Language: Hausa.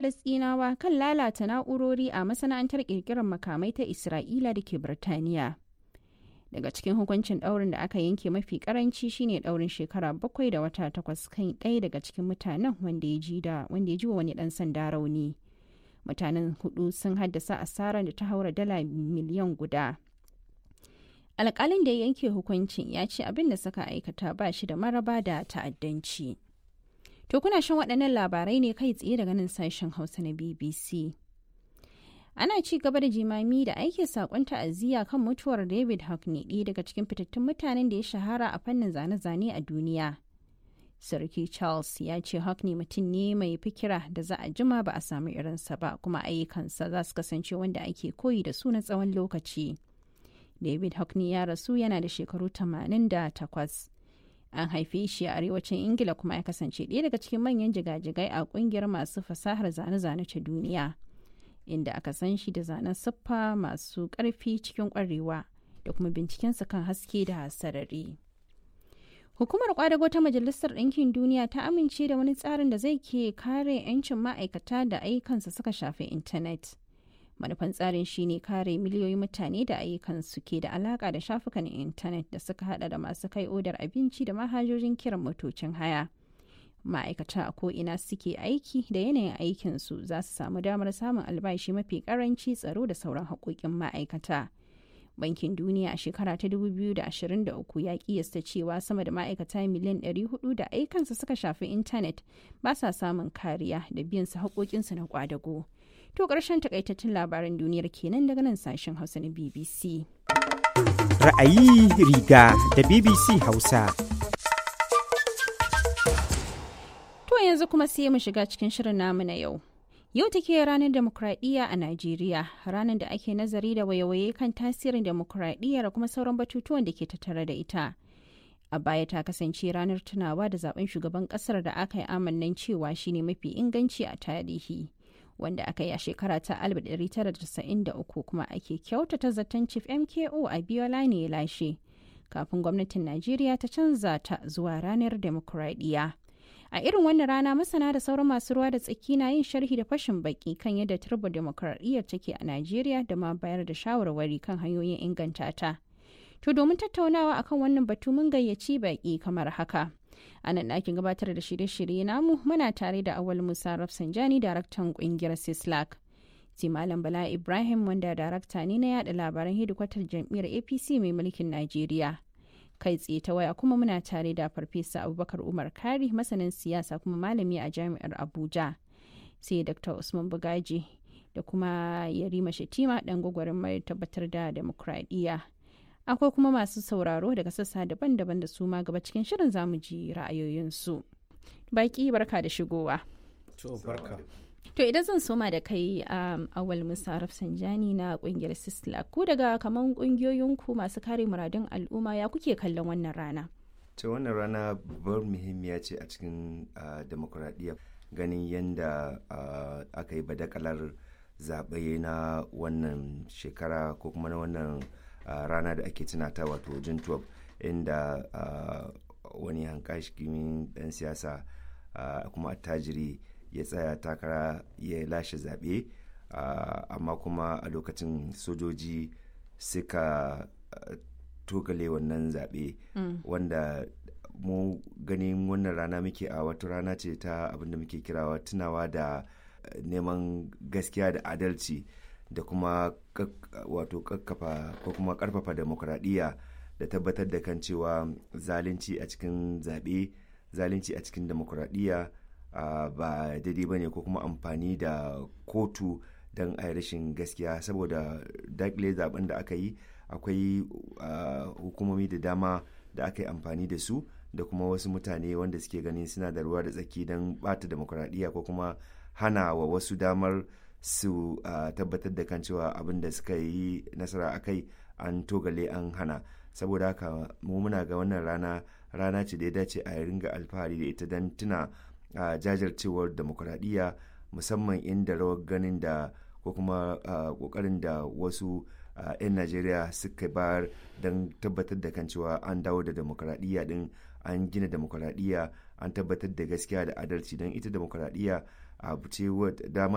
Falasɗinawa kan lalata na'urori a masana'antar ƙirƙirar makamai ta Isra'ila da ke Birtaniya. Daga cikin hukuncin ɗaurin da aka yanke mafi ƙaranci shine ɗaurin shekara bakwai da wata takwas kan ɗaya daga cikin mutanen wanda ya ji da wanda ya ji wa wani ɗan sanda rauni. Mutanen hudu sun haddasa asarar da ta haura dala miliyan guda. Alƙalin da ya yanke hukuncin ya ce abin da suka aikata ba shi da maraba da ta'addanci. To kuna shan waɗannan labarai ne kai tsaye daga nan sashen Hausa na BBC. Ana ci gaba da jimami da aiki saƙon ta'aziyya kan mutuwar David Hockney ɗaya daga cikin fitattun mutanen da ya shahara a fannin zane-zane a duniya. Sarki Charles ya ce Hockney mutum ne mai fikira da za a jima ba a samu irinsa ba kuma ayyukansa za su kasance wanda ake koyi da su na tsawon lokaci. David Hockney ya rasu yana da shekaru 88. An haife shi a arewacin Ingila kuma ya kasance ɗaya daga cikin manyan jigajigai a ƙungiyar masu fasahar zane-zane ta duniya. Inda aka san shi da zanen siffa masu ƙarfi cikin ƙwarewa da kuma bincikensa kan haske da sarari. Hukumar kwadago ta Majalisar Ɗinkin Duniya ta amince da wani tsarin da zai ke kare 'yancin ma'aikata da ayyukansa suka shafi intanet. manufan tsarin shine kare miliyoyin mutane da ayyukansu ke da alaka da shafukan intanet da suka hada da masu kai odar abinci da manhajojin kiran motocin haya ma'aikata a ko'ina suke aiki da yanayin aikinsu za su samu damar samun albashi mafi karanci tsaro da sauran haƙoƙin ma'aikata bankin duniya a shekara ta 2023 ya kiyasta cewa sama da ma'aikata miliyan 400 da aikansu suka shafi intanet ba sa samun kariya da biyan su haƙoƙinsu na kwadago. To ƙarshen takaitattun labaran duniyar kenan daga nan sashen Hausa na BBC. Ra'ayi riga da BBC Hausa. To yanzu kuma sai mu shiga cikin shirin namu na yau. Yau take ranar demokradiyya a Najeriya, ranar da ake nazari da wayewaye kan tasirin demokradiyya da kuma sauran batutuwan da ke tattare da ita. A baya ta kasance ranar tunawa da zaben shugaban kasar da aka yi amannan cewa shine mafi inganci a tarihi. wanda aka yi a shekara ta 1993 kuma ake kyautata zaton chief mko a biola ne ya lashe kafin gwamnatin najeriya ta canza ta zuwa ranar demokuraɗiyya a irin wannan rana masana da sauran masu ruwa da tsaki na yin sharhi da fashin baki kan yadda turbo demokuraɗiyyar take a najeriya da ma bayar da shawarwari kan hanyoyin inganta ta to domin tattaunawa akan wannan batu mun gayyaci baki kamar haka a nan ɗakin gabatar da shirye-shirye namu muna tare da awal musa rafsanjani daraktan ƙungiyar sislak sai malam bala ibrahim wanda darakta ne na yada labaran hedikwatar jam'iyyar apc mai mulkin najeriya kai tsaye ta waya kuma muna tare da farfesa abubakar umar kari masanin siyasa kuma malami a jami'ar abuja sai dr usman bugaji da kuma yarima shatima dan gwagwarin mai tabbatar da demokradiyya akwai kuma masu sauraro daga sassa daban-daban da su ma gaba cikin shirin zamu ji ra'ayoyinsu baki barka da shigowa to idan zan soma da kai um, awal musa rafsanjani na kungiyar sisla ku daga kaman kungiyoyinku masu kare muradun al'umma ya kuke kallon wannan rana ta wannan rana babbar muhimmiya ce a cikin uh, demokuraɗiyya ganin yadda uh, aka yi badakalar zaɓe na wannan shekara ko kuma na wannan uh, rana da ake tunata wato jun 12 inda uh, wani hankashikin dan siyasa uh, kuma attajiri ya tsaya takara ya lashe zaɓe uh, amma kuma a lokacin sojoji suka uh, togale wannan zaɓe mm. wanda mu ganin wannan rana muke a wata rana ce ta abinda muke kirawa tunawa da uh, neman gaskiya da adalci da kuma wato kakkafa ko kuma karfafa demokuraɗiyya da tabbatar da kan cewa zalunci a cikin zaɓe zalunci a cikin demokuraɗiyya ba daidai ba ne ko kuma amfani da kotu don a rashin gaskiya saboda dakile zaben da aka yi akwai hukumomi da dama da aka yi amfani da su da kuma wasu mutane wanda suke ganin suna da ruwa da tsaki don bata demokuraɗiyya ko kuma hana wa wasu damar su uh, tabbatar da kan cewa abin da suka yi nasara a kai an togale an hana saboda haka mu muna ga wannan rana rana ce da ya dace a ringa alfahari da ita don tuna uh, jajircewar demokuraɗiyya musamman inda rawar ganin da ko kuma ƙoƙarin uh, da wasu 'yan najeriya suka bayar don tabbatar da kan cewa an dawo da demokuraɗiyya din an gina demokuraɗiyya an tabbatar da gaskiya da adalci don ita demokuraɗiyya abu ce dama